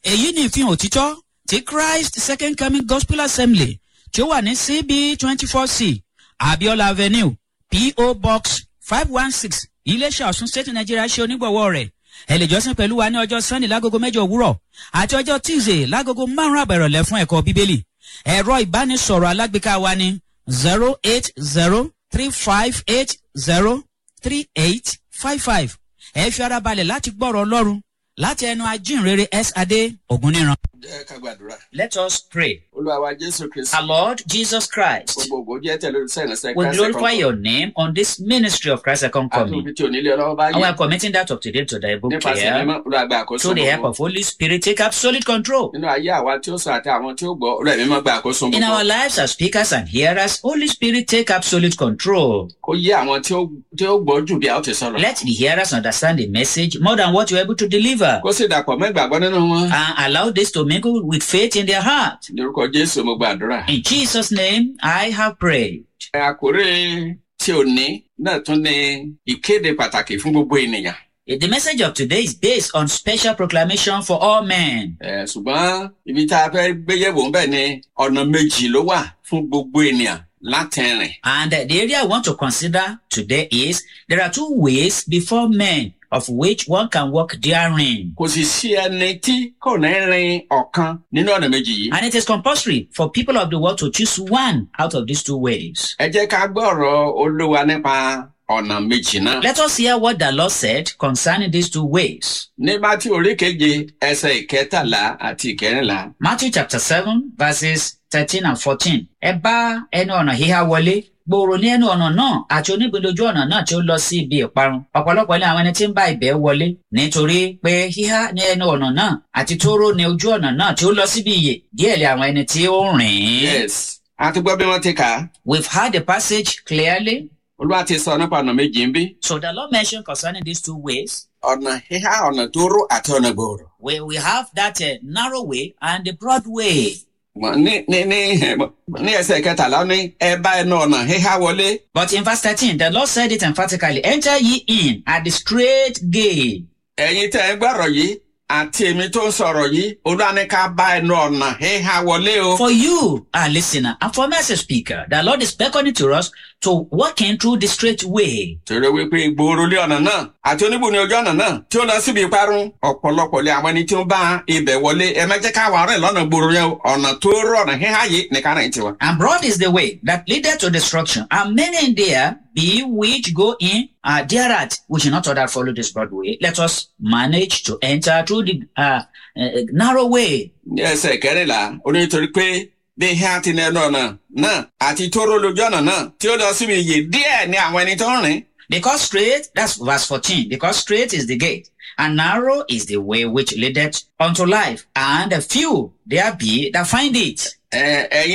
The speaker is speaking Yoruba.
èyí ni ìfihàn òtítọ́ ti christ second coming gospel assembly tí ó wà ní cb twenty four c abiola avenue po box five one six iléeṣẹ́ ọ̀sùn state nigeria ṣe onígbọ̀wọ́ rẹ̀ ẹ lè jọ́sìn pẹ̀lú wa ní ọjọ́ sunday lágogo mẹ́jọ òwúrọ̀ àti ọjọ́ tuesday lágogo márùn-ún àbẹ̀rọ̀lẹ̀ fún ẹ̀kọ́ bíbélì ẹ̀rọ ìbánisọ̀rọ̀ alágbèéká wa ní zero eight zero three five eight zero three eight five five ẹ fi ara balẹ̀ láti gbọ́rọ̀ ọlọ́run láti ẹnu ajínrere s adé ògúnníran. jẹ́ ká gbàdúrà. let us pray. olúwa wa jésù kristu. our lord jesus christ. gbogbo ògo jẹ́ tẹ̀lé olùsẹ́ ìrìnsẹ̀ we Christ glorify Second your name on this ministry of christ second Coming. coming. àtúntò tí onílé ọlọ́wọ́ bá and we yẹ. are committing that of today to thy book nípasẹ̀ care. mímọ́ olúwa gba àkóso through the help gbogbo. of holy spirit take absolute control. nínú ayé àwa tí ó sọ àti àwọn tí ó gbọ́ olúwa mímọ́ gba àkóso in our gbogbo. lives as speakers and hearers holy spirit take absolute control. kó yé àwọn tí ó tí ó gbọ́ jù bí a ó ti sọ̀rọ̀. let the hearers understand the message more than what you are able to deliver. kó sì dàpọ̀ mọ́ ìgbàgbọ́ nínú wọn. and allow this to mingle with faith in their heart. ní orúkọ jésù mo gbàdúrà. In Jesus' name, I have prayed. ẹ àkórè tí ò ní náà tún ní ìkéde pàtàkì fún gbogbo ènìyàn. The message of today is based on special proclamation for all men. ẹ ṣùgbọ́n ibi tá a fẹ́ gbéyẹ̀wò ń bẹ̀ ni ọ̀nà méjì ló wà fún gbogbo ènìyàn láti rìn. And uh, the area I want to consider today is there are two ways before men of which one can walk therein. kò sì sí ẹni tí kò ní rin ọ̀kan nínú ọ̀nà méjì yìí. And it is compulsory for people of the world to choose one out of these two ways. ẹ jẹ́ ká gbọ́ ọ̀rọ̀ olúwa nípa ọ̀nà méjì náà. Let us hear what the Lord said concerning these two ways. ní bátí orí keje ẹsẹ̀ ìkẹtàlá àti ìkẹrìnlá. Matthew chapter 7 verses 13 and 14. Ẹ bá ẹnu ọ̀nà híhá wọlé. Gbòòrò ní ẹnu ọ̀nà náà àti onígbìndójú ọ̀nà náà tí ó lọ sí ibi ìparun. Ọ̀pọ̀lọpọ̀ ní àwọn ẹni tí ń bá ibẹ̀ wọlé. Nítorí pé híhá ní ẹnu ọ̀nà náà àti tóró ní ojú ọ̀nà náà tí ó lọ síbi ìyè. Díẹ̀ lé àwọn ẹni tí ó rìn. yes a ti gbọ́ bí wọ́n ti kà á. We've heard the passage clearly. olúwa ti sọ nípa ọ̀nà méjì ń bí. So the Lord mentioned concerning these two ways. ọ̀nà híhá ọ̀nà tó ró àti ọ̀nà gbòòrò. We, we have that uh, narrow way and the broad way. Wọ́n ní ní ní ní ẹsẹ̀ kẹtàlá ní ẹ bá ẹnu ọ̀nà híhá wọlé. But in verse 13, the Lord said it emphatically, Enter ye in at the straight gate. ẹ̀yin tẹ́ ẹ gbọ́rọ̀ yìí àti èmi tó ń sọ̀rọ̀ yìí olúwa ní ká bá ẹnu ọ̀nà híhá wọlé o. For you, our listener, and for me as a speaker, the Lord is beckoning to us to walk in through the straight way. torí wípé gbòòrò lé ọ̀nà náà àti oníbù ní ojú ọ̀nà náà tí ó lọ síbi ìparun ọ̀pọ̀lọpọ̀ lé àwọn ẹni tí ó bá ibẹ̀ wọlé ẹ má jẹ́ káwọn rìn lọ́nà gbòòrò yẹn o. ọ̀nà tó rọ̀ ọ̀nà híhá yìí ní ká rìn tiwa. And broad is the way that leadeth to destruction, and many in there be which go in uh, thereat. We should not order follow this broad way. Let us manage to enter through the uh, uh, narrow way. ní ẹsẹ̀ kẹrìnlá ó ní torí pé bí híhá ti ní ẹnu ọ̀nà náà àti tó rọ̀ lójú ọ̀nà náà tí ó lọ síbi ìyè díẹ̀ ní àwọn ẹni tó ń rìn. Because straight, that's verse 14. Because straight is the gate, and narrow is the way which leadeth unto life, and a few there be that find it. ẹ ẹ̀yin